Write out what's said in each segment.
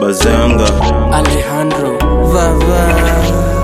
bazenga Alejandro Vava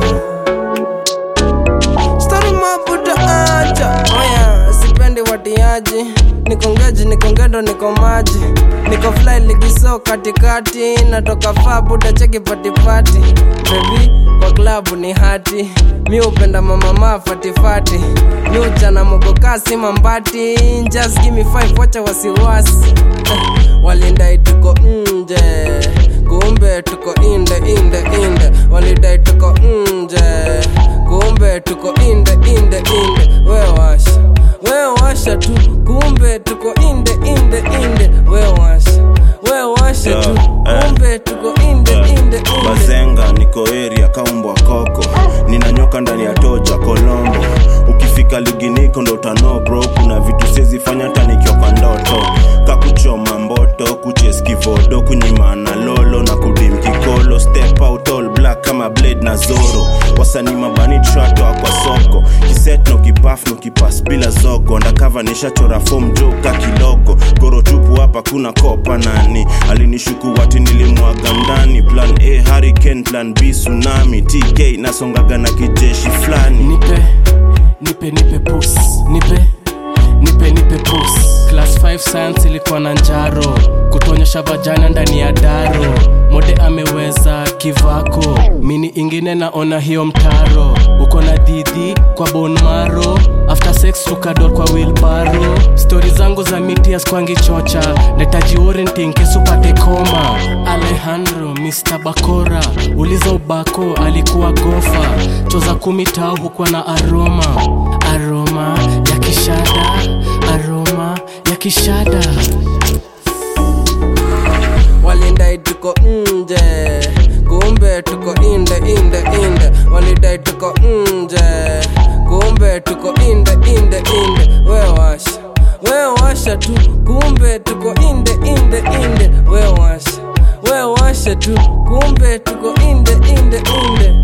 Story mabuta acha Oya, sipendi watiaji Niko ngeji, niko ngendo, niko maji Niko fly ligiso katikati Natoka faa buda cheki patipati Baby, kwa klabu ni hati Mi upenda mama maa fatifati Mi uchana mogokasi mambati Just give me five, wacha wasiwasi Eh, Walindai tuko nje kumbe tuko inde inde inde walidai tuko nje kumbe tuko inde inde inde we washa we washa tu kumbe tuko inde inde inde we washa we washa tu Yeah, eh. kumbe tuko inde inde inde bazenga niko area kaumbwa koko ninanyoka ndani ya toja kolombo ukifika ligi niko ndo utano bro kuna vitu siezifanya tanikiwa kwa ndoto kakuchoma mboto kucheskivodo kunyimana lolo na kudim kikolo step out all black kama blade na zoro wasanii mabani tratoa kwa soko kiset no kipaf no kipas bila zogo ndakava nishachora fom joka kilogo goro tupu hapa kuna kopa nani alinishuku wati nilimwaga ndani plan a hurricane plan b tsunami tk nasongaga na kijeshi fulani nipe nipe nipe pus nipe nipe nipe pus class 5 science ilikuwa na njaro kutonyesha vajana ndani ya daro mode ameweza kivako mini ingine naona hiyo mtaro uko na didhi kwa bonmaro after sex tukador kwa wilbaro stori zangu za mitias kwangi chocha netaji orienting kesupate koma alejandro mr bakora uliza ubako alikuwa gofa choza kumi tao hukuwa na aroma aroma ya kishada aroma ya kishada walidai tuko nje kumbe tuko inde inde inde walidai tuko nje kumbe tuko inde inde inde we washa we washa tu kumbe tuko inde inde inde we washa we washa tu kumbe tuko inde inde inde